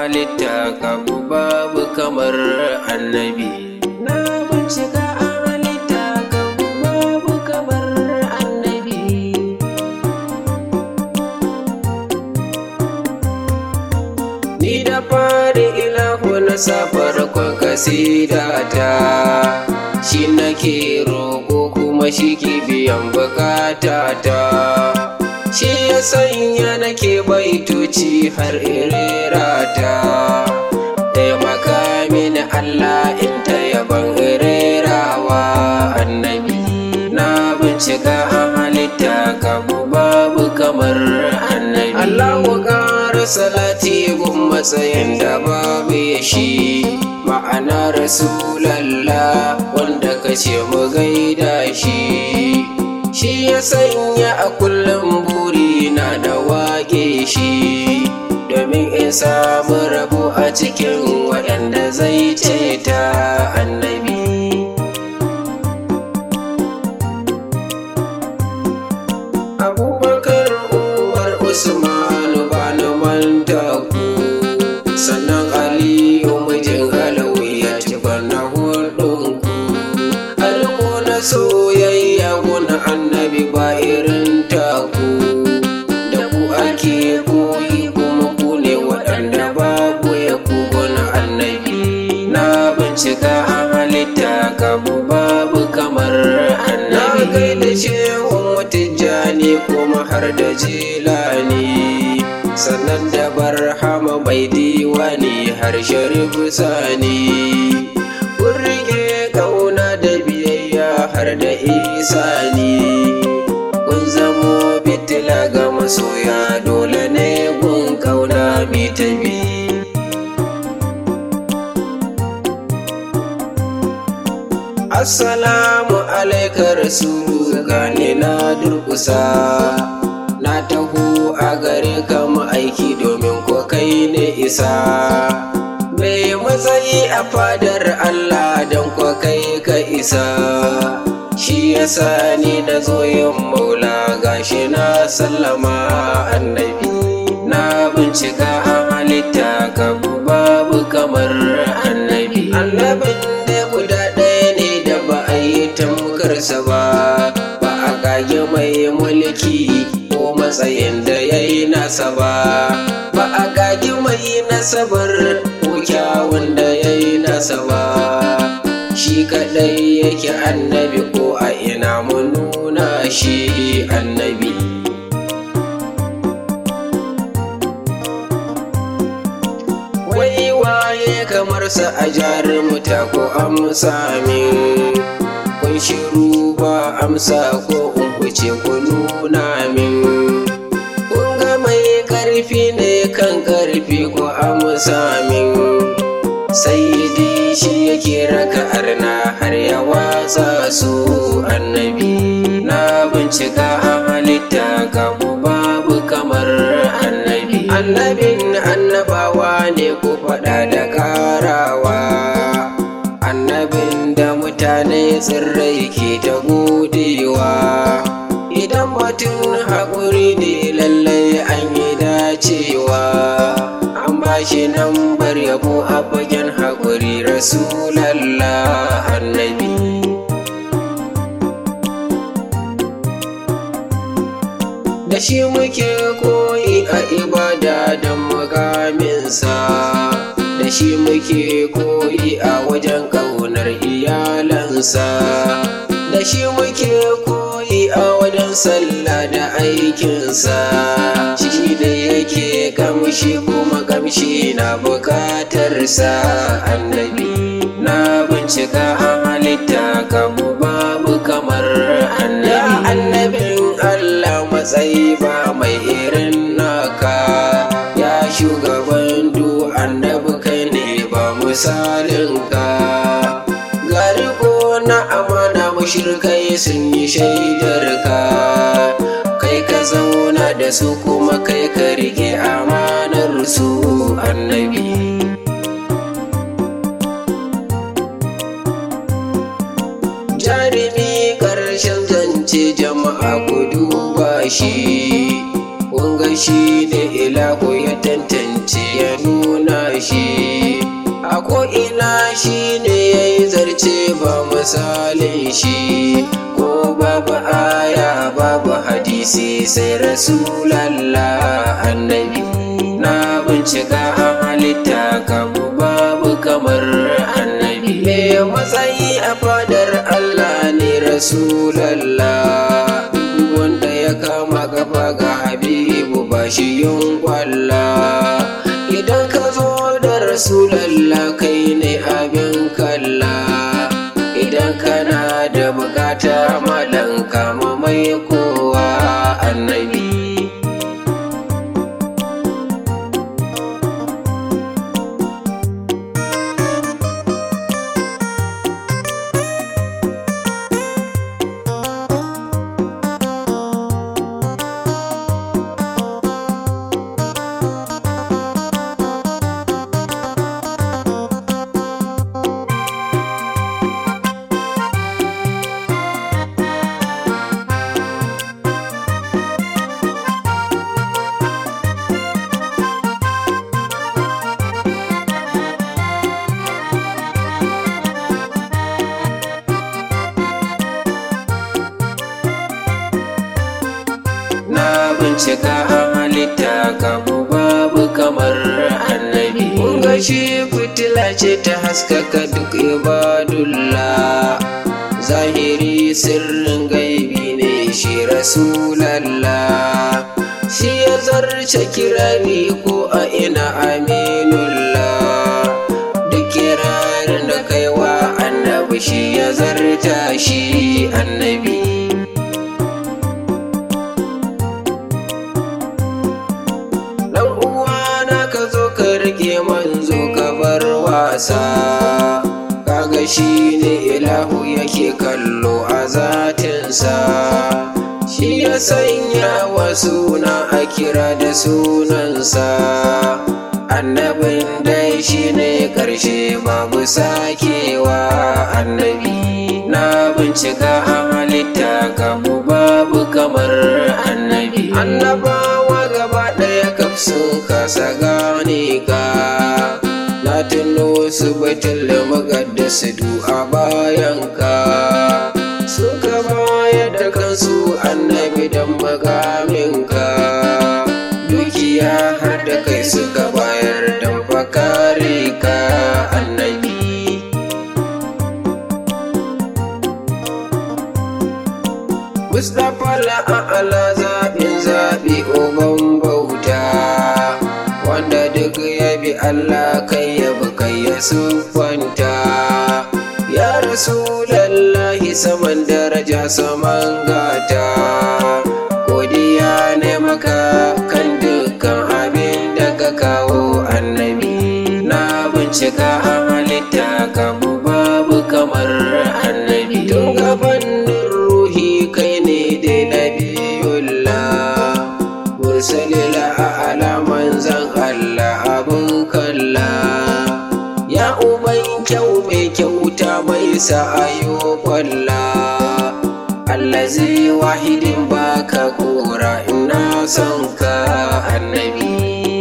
halitta kabu babu kamar annabi na bincika a halitta kabu babu kamar annabi Ni da fari ilahu na safar kwan kasidata Shi nake roƙo kuma shi ke biyan bukatata Shi ya sanya nake baitoci har irerata Taimaka mini Allah in ta yaban irerawa annabi Na bincika a halitta kabu babu kamar annabi Allahu ƙara salati gun matsayin da babu ya shi ma'ana rasulallah wanda ka ce mu gaida shi shi ya sanya a kullum buri na da wage shi domin in samu rabo a cikin waɗanda zai ce ta annabi abubakar umar usman bani manta ku sannan aliyu mijin alawiya ci bana hudun ku alko na soyayya guna annabi ba irin taku da ku ake koyi kuma ku ne waɗanda babu ya ku guna annabi na bincika a halitta kabu babu kamar annabi na gaida shehun mutijjani kuma har da jilani sannan da barhama mai diwani har sharif sani kun rike kauna da biyayya har da isani kun zamo fitila ga masoya dole ne gun kauna mi ta bi Assalamu alaika rasulu gane na durkusa na taho a gare ka aiki domin ko kai ne isa mai matsayi a fadar Allah don ko kai ka isa shi yasa ni na zo yin maula gashi na sallama annabi na bincika a halitta ka babu kamar annabi annabin da guda ɗaya ne da ba a yi tamkarsa ba ba a kage mai mulki ko matsayin da ya yi nasa ba ba a kage mai nasabar ko kyawun da ya yi nasa ba shi kaɗai yake annabi ko a ina mu nuna shi annabi wai waye kamar sa a jarumuta ko amsa min kun shiru ba amsa ko in kuce ku nuna min kun ga mai karfi ne kan karfi ko amsa min sai shi yake raka arna har ya watsa su annabi na bincika a halitta kamu babu kamar annabi annabin annabawa ne ku faɗa da ƙarawa annabin da mutane tsirrai ke ta godewa idan batun haƙuri ne lallai an yi dacewa an ba shi nan bar yabo a fagen haƙuri rasulallah annabi da shi muke koyi a ibada da mukaminsa da shi muke koyi a wajen ƙaunar iyalansa da shi muke koyi a wajen sallah da aikinsa shi ne yake kamshi kuma kamshi na bukatarsa annabi na bincika a halitta kamu babu kamar annabi annabin Allah matsayi ba mai irin naka ya shugaban du annabi kai ne ba misalinka gari ko na amana mushrikai sun yi shaidar ka kai ka zauna da su kuma kai ka rike amanar su annabi jarumi ƙarshen zance jama'a ku duba shi kunga shi ne ilahu ya tantance ya nuna shi a ko'ina shi ne ya yi zarce ba misalin shi ko babu aya babu hadisi sai rasulallah annabi na bincika a halitta kamu babu kamar annabi me matsayi a fadar Allah ne rasulallah wanda ya kama gaba ga habibu ba shi yin kwalla idan ka zo da rasulallah kai ne abin kalla idan kana da bukata malan kama mai kowa annabi na bincika a halitta kamu babu kamar annabi mun ga shi fitila ce ta haskaka duk ibadullah zahiri sirrin gaibi ne shi rasulallah shi ya zarce kirari ko a ina aminullah duk kirarin da kaiwa annabi shi ya zarta shi annabi Dan uwana ka zo ka rike manzo ka bar wasa kaga shi ne ilahu yake kallo a zatinsa shi ya sanya wa suna a kira da sunansa annabin dai shi ne ƙarshe babu sakewa annabi na bincika a halitta kamu babu kamar annabi annabawa gaba ɗaya kaf sun kasa gane ka na tuno su batul muqaddas du a bayan ka suka bayar da kansu annabi dan makamin ka dukiya har da kai suka bayar dan fakare ka annabi Mustapha la'ala zaɓin zaɓi uban bauta wanda duk ya bi Allah kai ya bi kai ya siffanta ya rasu lallahi saman daraja saman gata godiya ne maka kan dukkan abin da ka kawo annabi na bincika a halitta kamu babu kamar annabi tun gaban ruhi kai ne da nabiyullah mursalila a alaman zan Allah abun kalla ya uban kyau mai kyauta mai sa'ayo kwalla allazi wahidin baka kora ina son ka annabi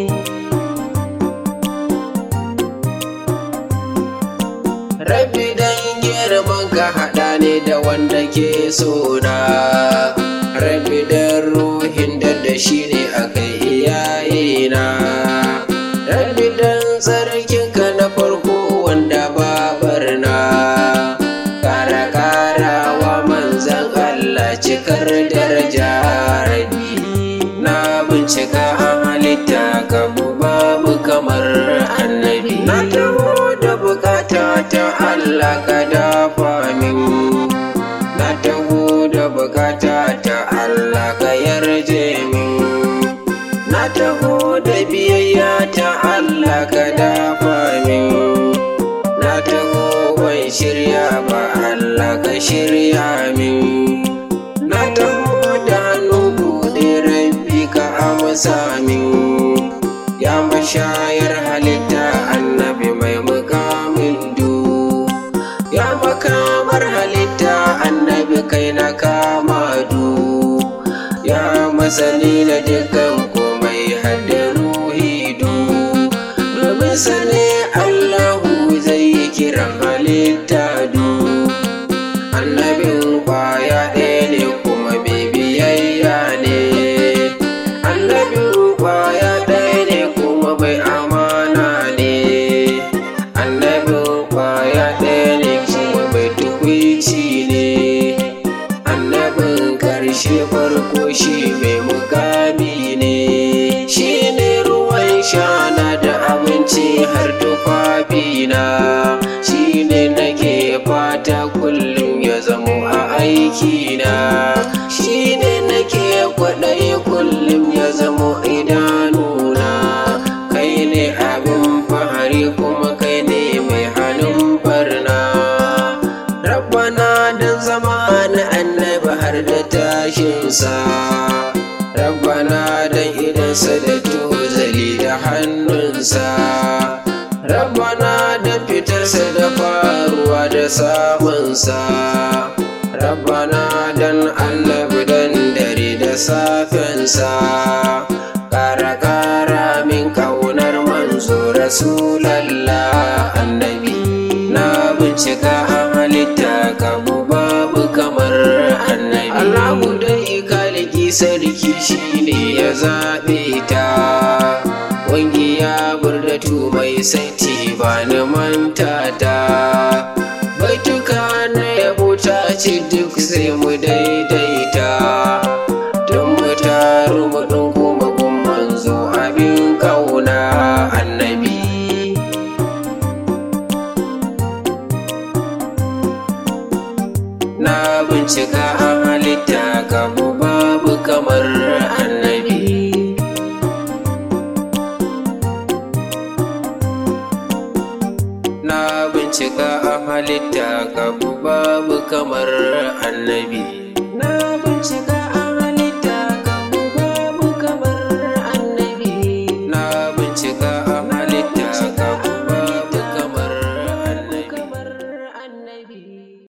Rabbi dan girman ka haɗa ne da wanda ke sona Rabbi dan ruhin da da shi ne akai iyayena Rabbi dan tsarkin ka na farko wanda babarna Kara karawa manzan Allah cikar daraja Rabbi na bincika a halitta ka babu kamar annabi na taho da bukata ta Allah ka dafa min na taho da bukata ta Allah ka yarje min na taho da biyayya ta Allah ka dafa min na taho ban shirya ba Allah ka shirya min na taho da hannu buɗe rabbi ka amsa min ya mashayar halitta annabi mai mukamin du ya makamar halitta annabi kai na kama du ya masani na dukkan komai hadda ruhi du domin sani shi mai mukami ne shi ne ruwan shana da abinci har tufafina shi ne nake fata kullum ya zamo a aikina shi ne nake kwaɗayi kullum ya zamo idanuna kai ne abin fahari kuma kai ne mai hannun barna rabbana don zama na annabi har da tashinsa rabbana don idansa da tozali da hannunsa rabbana don fitarsa da faruwa da samunsa rabbana don annabi don dare da safensa ƙara ƙara min ƙaunar manzo rasulallah annabi na bincika a halitta kamu babu kamar annabi Allahu dai kaliki sarki shine ya zaɓe ta wangi ya burdatu mai saiti ba ni manta ta baituka na yabo ta ce duk sai mu daidaita don mu taru mu ɗunguma gun manzo abin kauna annabi na bincika a halitta kamu babu kamar annabi na bincika a halitta kamu babu kamar annabi